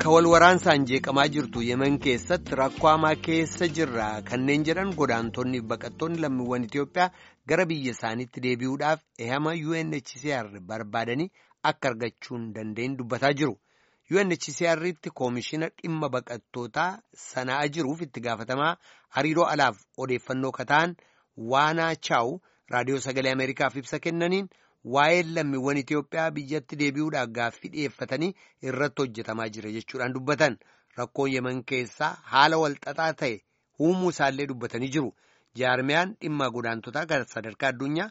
Bakka wal waraansaan jeeqamaa jirtu yemen keessatti rakkoo hamaa keessa jirra kanneen jedhan godaantonni baqattoonni lammiiwwan Itoophiyaa gara biyya isaaniitti deebi'uudhaaf ehama UNHCR barbaadanii akka argachuu hin dandeenye dubbataa jiru. UNHCR'tti koomishina dhimma baqattootaa sanaa jiruuf itti gaafatamaa hariiroo alaaf odeeffannoo kataan waanaa chaawu raadiyoo sagalee Ameerikaaf ibsa kennaniin. Waa'ee lammiiwwan Itoophiyaa biyyatti deebi'uudhaaf gaaffii dhiyeeffatanii irratti hojjetamaa jira jechuudhaan dubbatan rakkoon yeman keessaa haala walxaxaa ta'e uumuu isaallee dubbatanii jiru. Jaarmiyaan dhimma godaantotaa kan sadarkaa addunyaa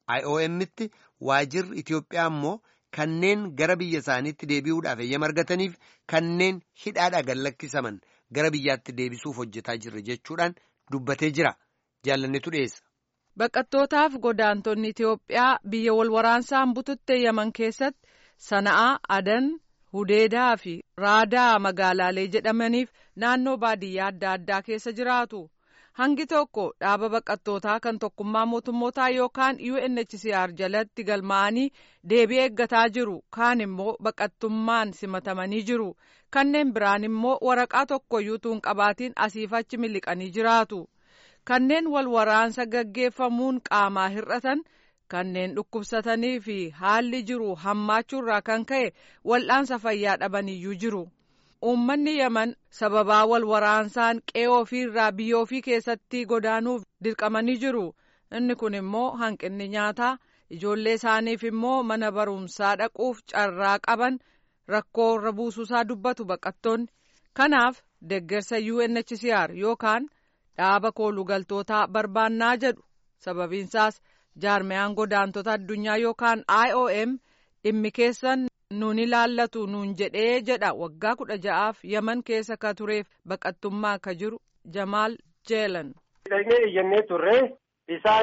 IOM'tti waajirri Itoophiyaa immoo kanneen gara biyya isaaniitti deebi'uudhaaf eeyyama argataniif kanneen hidhaadhaa gad lakkisaman gara biyyaatti deebisuuf hojjetaa jirra jechuudhaan dubbatee jira. Jaalannetu dhiyeessa. Baqattootaaf godaantonni Itoophiyaa biyya wal waraansaan bututte Yaman keessatti Sana'aa, Adan, Hudeedaa fi Raadaa magaalaalee jedhamaniif naannoo baadiyyaa adda addaa keessa jiraatu. Hangi tokko dhaaba baqattootaa kan tokkummaa mootummootaa yookaan UNHCR jalatti galmaa'anii deebii eeggataa jiru. Kaan immoo baqattummaan simatamanii jiru. Kanneen biraan immoo waraqaa tokkoyyuu tuun qabaatiin asiif achi miliqanii jiraatu. kanneen wal waraansa gaggeeffamuun qaamaa hir'atan kanneen dhukkubsatanii fi haalli jiru hammaachuurraa kan ka'e wal'aansa fayyaa dhabaniyyuu jiru. Uummanni Yaman sababaa wal waraansaan qe'ee ofiirraa biyya ofii keessatti godaanuuf dirqamanii jiru. Inni kun immoo hanqinni nyaataa ijoollee isaaniif immoo mana barumsaa dhaquuf carraa qaban rakkoo irra buusuusaa dubbatu baqattoonni. Kanaaf deeggarsa UNHCR yookaan dhaaba koolugaltootaa barbaannaa jedhu sababiinsaas jaarmiyaan godaantota addunyaa yookaan IOM dhimmi keessan nuun ilaallatu nuun jedhee jedha waggaa kudha ja'aaf yaman keessa ka tureef baqattummaa ka jiru Jamaal Jeelan. Dhaqnee iyyannee turre isaan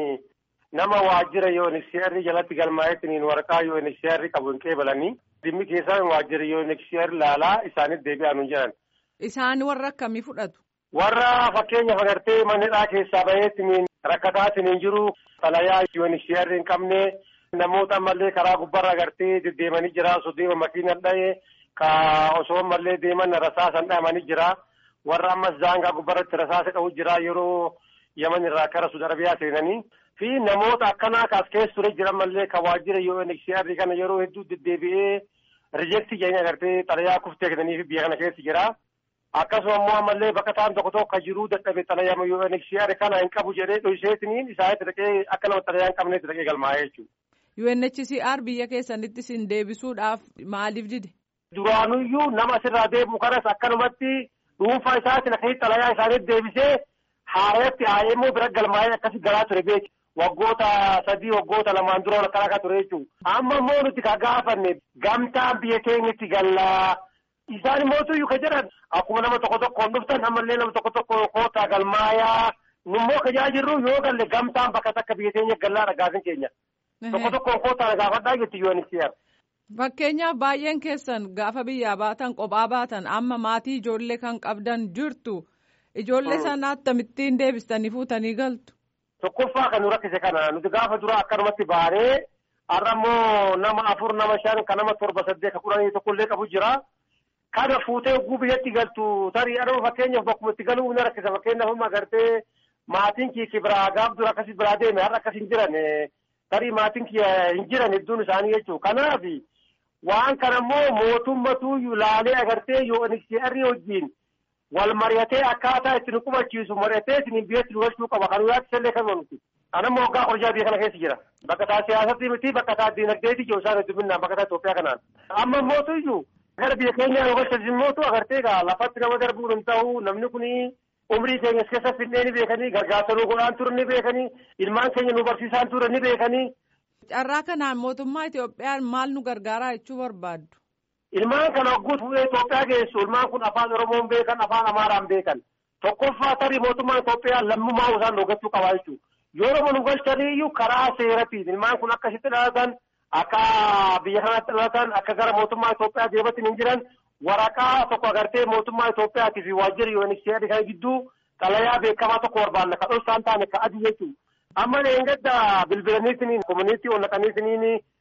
nama waajjira UNHCR jalatti galmaa'eetiin waraqaa UNHCR qabu hin qeebalanii dhimmi keessaa waajjira UNHCR laalaa isaaniif deebi'aa nuun jedhan. Isaan warra akkamii fudhatu? warra fakkeenyaaf agartee manneedhaa keessaa baheetiin rakkataatiin jiru xalayaa UNHCR hin qabne namoota ammallee karaa gubbarra agartee deddeemanii jira osoo deeman makiinan dha'e ka osoo ammallee deeman rasaasan dha'amanii jira warra ammas daangaa gubbarratti rasaasa dha'u jira yeroo yaman irraa kara Suudi Arabiyaa seenanii fi namoota akkanaa kaas keessa ture jiran mallee ka waajjira UNHCR kana yeroo hedduu deddeebi'ee rijeektii jedhanii agartee xalayaa kuftee kennanii fi biyya kana keessa jira. akkasuma immoo ammallee bakka ta'an tokko tokko jiruu dadhabe xalayaa UNHCR kana hin qabu jedhee dhohiseetiniin isaanitti dhaqee akka nama xalayaa hin qabneetti dhaqee galmaa'ee jechuudha. UNHCR biyya keessanitti isin deebisuudhaaf maaliif dide? Duraanuyyuu nama asirraa deebi'u kanas akkanumatti dhuunfaa isaatiin akkasitti xalayaa isaaniitti deebisee haarayatti haayee immoo bira galmaa'ee akkasi galaa ture beeki. Waggoota sadii waggoota lamaan dura akkana akka ture jechuudha. Amma immoo nuti ka gaafanne gamtaan biyya keenyatti gallaa. Isaan immoo ka jedhan akkuma nama tokko tokkoon dhuftan ammallee nama tokko tokko kootaa galmaayaa nummoo ka jirru yoo galle gamtaan bakka takka biyya keenya gallaadha gaafin keenya. Tokko tokkoon kootaa gaafadhaa jetti UNHCR. Fakkeenyaaf baay'een keessan gaafa biyyaa baatan kophaa baatan amma maatii ijoollee kan qabdan jirtu ijoollee sana akkamittiin deebistanii fuutanii galtu. Tokkoffaa kan nu rakkise kana nuti gaafa dura akkanumatti baanee har'a immoo nama afur nama shan kan nama torba saddeet ka kudhanii tokkollee qabu jira. Kana fuutee oguu biyyatti galtu tarii adama fakkeenyaaf bakkuma itti galuu ni rakkisa fakkeenyaaf amma agartee maatiin kiyya biraa gaaf dura akkasii biraa deeme har'a akkas hin jiran tarii maatiin kiyya hin jiran hedduun isaanii jechuudha. Kanaaf waan kana immoo mootummatu laalee agartee UNHCR wajjin wal mari'atee akkaataa itti nu qubachiisu mari'atee isin biyyatti nu galchuu qaba kan yaatti illee kan nuti. Anammoo waggaa qorjaa biyya kana keessa jira. Bakka taa siyaasatti miti bakka taa diinagdeeti jiru isaan hedduminaan bakka taa Itoophiyaa kanaan. Amma mootuyyuu gara biyya keenya nu galchisiin mootu agartee gaa lafatti nama darbuun hin ta'u namni kun umrii keenya keessa finnee ni beekanii gargaarsa nu godhaan ture ni beekanii ilmaan keenya nu barsiisaan ture ni beekanii. Carraa kanaan mootummaa Itoophiyaan maal nu gargaaraa jechuu barbaaddu? Ilmaan kana hogguu fuudhee Itoophiyaa geessu ilmaan kun afaan Oromoon beekan afaan Amaaraan beekan tokkoffaa tarii mootummaan Itoophiyaa lammummaa isaan dhogachuu qabaa jechuudha. Yoo Oromoo nu galchanii iyyuu karaa seeratiin ilmaan kun akkasitti dhalatan akka biyya kanatti dhalatan akka gara mootummaa Itoophiyaa deebatiin hin jiran waraqaa tokko agartee mootummaa Itoophiyaatii fi waajjira UNHCR kan gidduu xalayaa beekamaa tokko barbaanna kan dhosaan taane ka adii jechuudha. Amma eeggadda bilbilaniitiin komuniitii onnaqaniitiin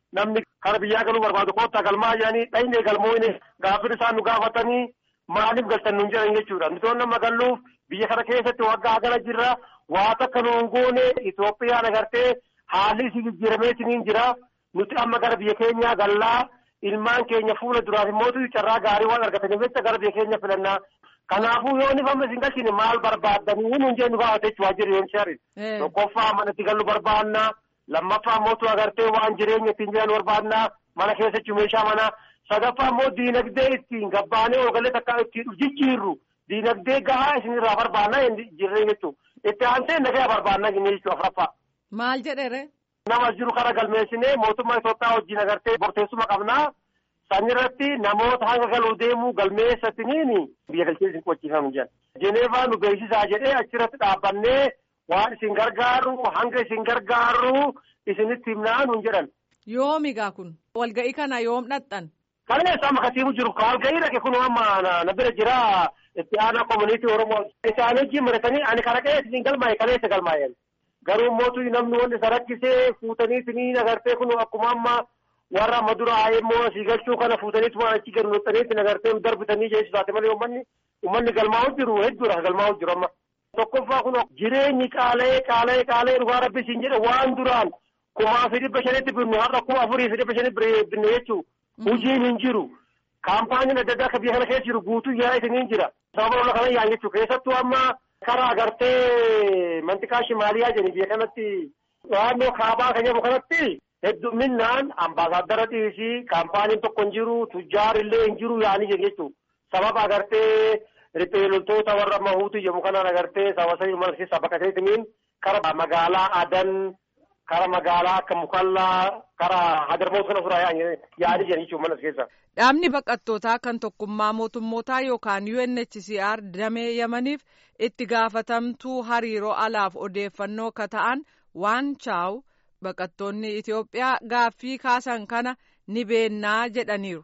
namni kara biyyaa galuu barbaadu koottaa galmaa jedhanii dhayinee galmooyne gaaffii isaan nu gaafatanii maaliif galtan nuun jedhan jechuudha. Nuti nama galluuf biyya kana keessatti waggaa gala jirra waa takka nuun goone Itoophiyaan agartee haalli isii jijjiirameetiin jira. Nuti amma gara biyya keenyaa gallaa ilmaan keenya fuula duraaf immoo carraa gaarii waan argataniif jecha gara biyya keenya filannaa. Kanaafuu yoo nifamne isin galchine maal barbaaddanii nuun jee nu gaafate jechuudha jireenya shari. Tokkoffaa mana itti gallu barbaanna. Lammaffaa mootu agartee waan jireenya ittiin jiran barbaanna. Mana keessa jechuun meeshaa mana. Sadaffaa immoo diinagdee ittiin gabbaanee ogalee takka ittiin jijjiirru. Diinagdee gahaa isinirraa barbaanna jirree jechuudha. Itti aansee nagaya barbaanna jechuudha afuraffaa. Maal jedhere? Nama jiru kana galmeessinee mootummaa Itoophiyaa wajjin agartee borteessuma qabnaa. San irratti namoota hanga galuu deemuu galmeessatiniin biyya galchee isin qochiifamu jedhan. Jeneevaa nu beeksisaa jedhee achirratti dhaabbannee waan isin gargaaru hanga isin gargaaru isinitti himnaa nuun jedhan. Yoomigaa kun walga'ii kana yoom dhaqxan? Kaleessa amma katiibu jiru walga'ii dhaqe kun amma na bira jira itti aanaa komuniitii Oromoo. Isaan wajjin maratanii ani kana qe'ee isin galmaa'e kaleessa galmaa'een. Garuu mootu namni wanti isa rakkisee fuutanii isiniin agartee kun akkuma amma warra amma dura immoo asii galchuu kana fuutaniitu waan achi gadi nuttaniitti agartee darbitanii jechuudha taate malee uummanni uummanni galmaa'u jiru hedduudha galmaa'u jiru amma. Tokkoffaa kun jireenyi qaala'ee qaala'ee qaala'ee dhugaa rabbi siin jedhe waan duraan kumaa fi dhibba shanitti binnu har'a kuma afurii fi dhibba shanitti binne jechuun hojiin hin jiru. Kaampaaniin adda addaa akka biyya kana keessa jiru guutuu yaa isiniin jira. Sababa lola kana yaan jechuudha keessattuu amma karaa agartee mantiqaa shimaaliyaa jedhani biyya kanatti naannoo kaabaa kan jedhamu kanatti hedduminaan ambaasaaddara dhiisii kaampaaniin tokko hin jiru tujjaarillee hin jiru yaanii jedhu jechuudha. Sababa agartee riphee loltoota warra mahuutu jedhamu kanaan agartee sababa sadii mana keessaa bakka ta'eetiniin kara magaalaa adan kara magaalaa akka mukallaa kara hadarmoota kana furaa yaanii jedhan jechuudha mana keessa. Dhaabni baqattootaa kan tokkummaa mootummootaa yookaan UNHCR damee yamaniif itti gaafatamtuu hariiroo alaaf odeeffannoo ka ta'an waan chaawu baqattoonni Itoophiyaa gaaffii kaasan kana ni beennaa jedhaniiru.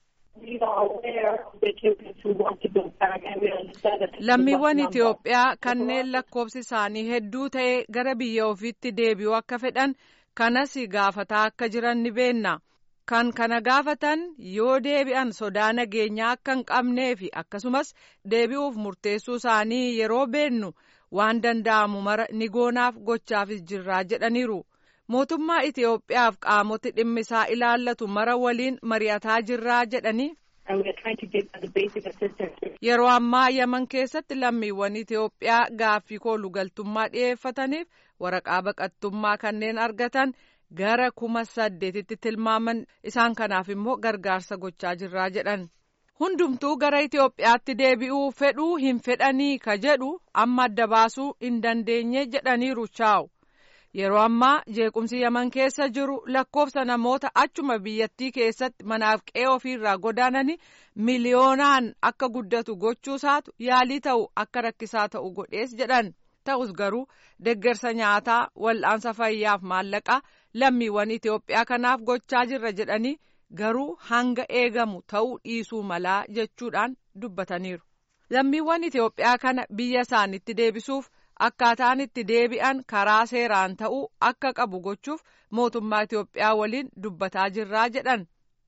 Lammiiwwan Itoophiyaa kanneen lakkoofsi isaanii hedduu ta'e gara biyya ofiitti deebi'uu akka fedhan kanas gaafataa akka jiran ni beenna. Kan kana gaafatan yoo deebi'an sodaa nageenyaa akka hin qabnee fi akkasumas deebi'uuf murteessuu isaanii yeroo beennu waan danda'amu mara ni goonaaf gochaafis jirraa jedhaniiru. Mootummaa Itoophiyaaf qaamoti dhimmi isaa ilaallatu mara waliin mari'ataa jirraa jedhanii. Yeroo ammaa Yaman keessatti lammiiwwan Itoophiyaa gaaffii koolugaltummaa dhiyeeffataniif waraqaa baqattummaa kanneen argatan gara kuma saddeetitti tilmaaman isaan kanaaf immoo gargaarsa gochaa jirraa jedhan. Hundumtuu gara Itoophiyaatti deebi'uu fedhuu hin fedhanii ka jedhu amma adda baasuu hin dandeenye jedhaniiru chaawu. Yeroo ammaa jeequmsi Yaman keessa jiru lakkoofsa namoota achuma biyyattii keessatti manaaf qe'ee ofiirraa godaananii miliyoonaan akka guddatu gochuusaatu yaalii ta'u akka rakkisaa ta'u godhees jedhan. Ta'us garuu deggersa nyaataa wal'aansa fayyaaf maallaqaa lammiiwwan Itoophiyaa kanaaf gochaa jirra jedhanii garuu hanga eegamu ta'uu dhiisuu malaa jechuudhaan dubbataniiru. Lammiiwwan Itoophiyaa kana biyya isaanitti deebisuuf. akkaataan itti deebi'an karaa seeraan ta'uu akka qabu gochuuf mootummaa Itoophiyaa waliin dubbataa jirraa jedhan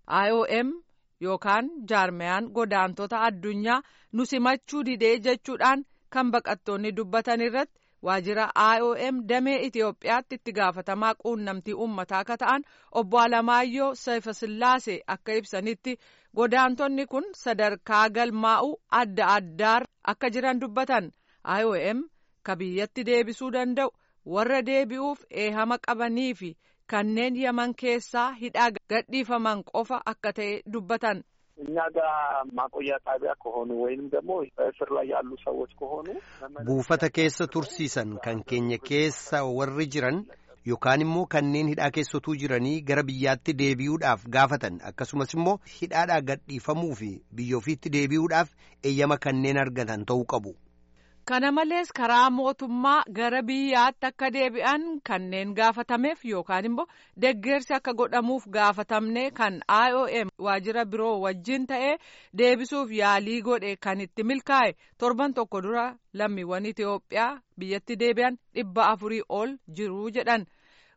IOM yookaan jaarmiyaan godaantota addunyaa nu simachuu didee jechuudhaan kan baqattoonni dubbatan irratti waajjira IOM damee Itoophiyaatti itti gaafatamaa quunnamtii uummataa akka ta'an obbo Alamaayyoo Seefasillaasee akka ibsanitti godaantonni kun sadarkaa galmaa'uu adda addaa akka jiran dubbatan IOM. ka biyyatti deebisuu danda'u warra deebi'uuf eehama qabanii fi kanneen yaman keessaa hidhaa gadhiifaman qofa akka ta'e dubbatan. እኛ ጋር ማቆያ ጣቢያ ከሆኑ ወይንም ደግሞ በእስር ላይ ያሉ ሰዎች ከሆኑ buufata keessa tursiisan kan keenya keessa warri jiran yookaan immoo kanneen hidhaa keessatuu jiranii gara biyyaatti deebi'uudhaaf gaafatan akkasumas immoo hidhaadhaa gadhiifamuu fi biyya ofiitti deebi'uudhaaf eeyyama kanneen argatan ta'uu qabu. Kana malees karaa mootummaa gara biyyaatti akka deebi'an kanneen gaafatameef yookaan immoo deggersi akka godhamuuf gaafatamne kan IOM waajjira biroo wajjin ta'ee deebisuuf yaalii godhe kan itti milkaa'e torban tokko dura lammiiwwan Itoophiyaa biyyatti deebi'an dhibba afurii ol jiru jedhan.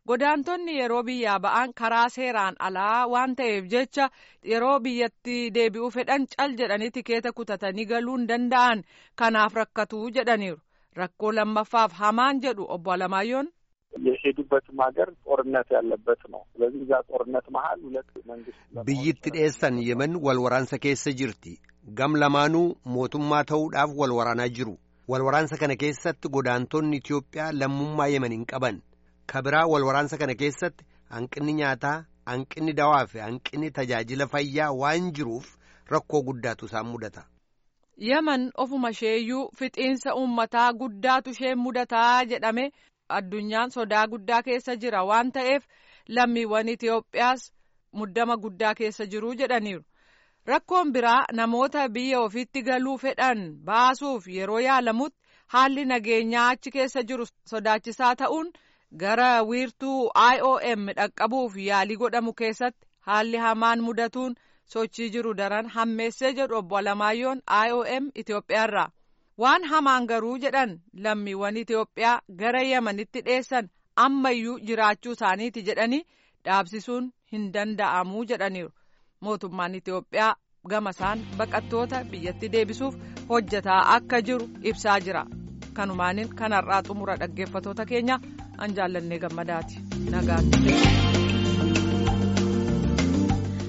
godaantonni yeroo biyyaa ba'an karaa seeraan alaa waan ta'eef jecha yeroo biyyatti deebi'uu fedhan cal jedhanii tikeeta kutatanii galuu hin danda'an kanaaf rakkatuu jedhaniiru rakkoo lammaffaaf hamaan jedhu obbo Alamaayoon. የሄዱበትም ሀገር ጦርነት ያለበት ነው። ስለዚህ እዛ ጦርነት መሀል ሁለት መንግስት biyyatti dhiyeessan yemen wal waraansa keessa jirti gam lamaanuu mootummaa ta'uudhaaf wal waraanaa jiru wal waraansa kana keessatti godaantonni Itiyoophiyaa lammummaa yemen hin qaban kabiraa wal waraansa kana keessatti hanqinni nyaataa hanqinni dawaa fi hanqinni tajaajila fayyaa waan jiruuf rakkoo guddaatu isaan mudata. Yemen ofuma isheeyyuu fixiinsa uummataa guddaatu ishee mudataa jedhame addunyaan sodaa guddaa keessa jira waan ta'eef lammiiwwan Itiyoophiyaas muddama guddaa keessa jiru jedhaniiru. Rakkoon biraa namoota biyya ofiitti galuu fedhan baasuuf yeroo yaalamutti haalli nageenyaa achi keessa jiru sodaachisaa ta'uun gara wiirtuu IOM dhaqqabuuf yaalii godhamu keessatti haalli hamaan mudatuun sochii jiru daran hammeessee jedhu obbo Alamaayoon IOM Itoophiyaarraa. Waan hamaan garuu jedhan lammiiwwan Itoophiyaa gara Yemenitti dheessan ammayyuu jiraachuu isaaniiti jedhanii dhaabsisuun hin danda'amuu jedhaniiru. Mootummaan Itoophiyaa gama isaan baqattoota biyyatti deebisuuf hojjetaa akka jiru ibsaa jira. Kanumaaniin kanarraa xumura dhaggeeffatoota keenya an jaallannee gammadaati. Nagaatti.